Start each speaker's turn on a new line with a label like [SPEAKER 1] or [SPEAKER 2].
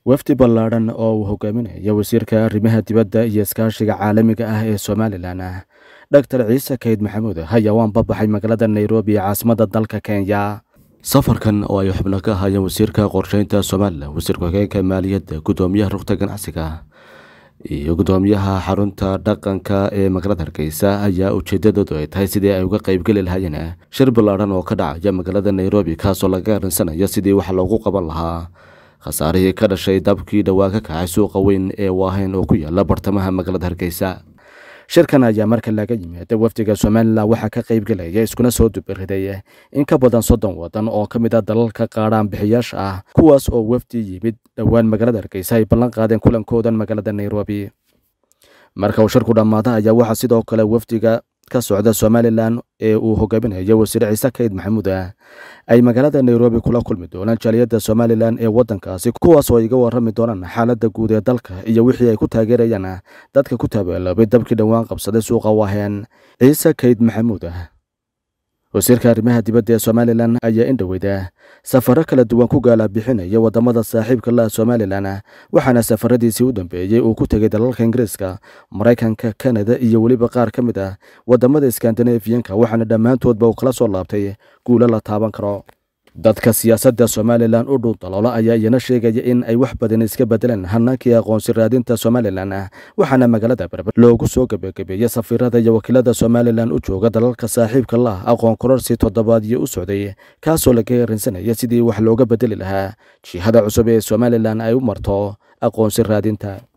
[SPEAKER 1] wafdi ballaadhan oo uu hogaaminayo wasiirka arrimaha dibadda iyo iskaashiga caalamiga ah ee somalilan dhaktar ciise kayd maxamuud ayaa waan babaxay magaalada nairobi ee caasimadda dalka kenya safarkan oo ay xubno ka ahaayeen wasiirka qorsheynta somalilan wasiirka hogeenka maaliyadda guddoomiyaha rugta ganacsiga iyo guddoomiyaha xarunta dhaqanka ee magaalada hargeysa ayaa ujeedadoodu ay tahay sidii ay uga qeybgeli lahaayeen shir ballaadhan oo ka dhacaya magaalada nairobi kaasoo laga arinsanayo sidii wax loogu qaban lahaa khasaarihii ka dhashay dabkii dhowaa ka kacay suuqa weyn ee waahayn oo ku yaala bartamaha magaalada hargeysa shirkan ayaa marka laga yimaada wafdiga somalilan waxaa ka qaybgelaya iskuna soo dubiriday in ka badan soddon waddan oo ka mid a dalalka qaadhaan bixiyaasha ah kuwaas oo wafdi yimid dhowaan magaalada hargeysa ay ballan qaadeen kulankoodan magaalada nairobi marka uu shirku dhammaada ayaa waxaa sidoo kale wafdiga ka socda somalilan ee uu hogaaminayo wasiir ciise kayd maxamuud ah ay magaalada nairobi kula kulmi doonaan jaaliyadda somalilan ee waddankaasi kuwaas oo iga warrami doonaan xaaladda guud ee dalka iyo wixii ay ku taageerayaan dadka ku taabeeloobay dabkii dhowaan qabsaday suuqa waaheen ciise kayd maxamuud ah wasiirka arrimaha dibadda ee somalilan ayaa in dhoweyda safaro kala duwan ku gaala bixinaya waddamada saaxiibka laha somalilan waxaana safaradiisii u dambeeyey uu ku tegay dalalka ingiriiska maraykanka kanada iyo weliba qaar ka mid ah waddamada skandinafiyanka waxaana dhammaantoodba uu kala soo laabtay guulo la taaban karo dadka siyaasadda somalilan u dhuun daloola ayaa iyana sheegaya in ay wax badan iska bedeleen hanaankii aqoonsi raadinta somalilan waxaana magaalada berber loogu soo gebagabeeyey safiirada iyo wakiilada somalilan u jooga dalalka saaxiibka lah aqoon kororsi toddobaadyo u socday kaasoo laga erinsanaya sidii wax looga bedeli lahaa jihada cusub ee somalilan ay u marto aqoonsi raadinta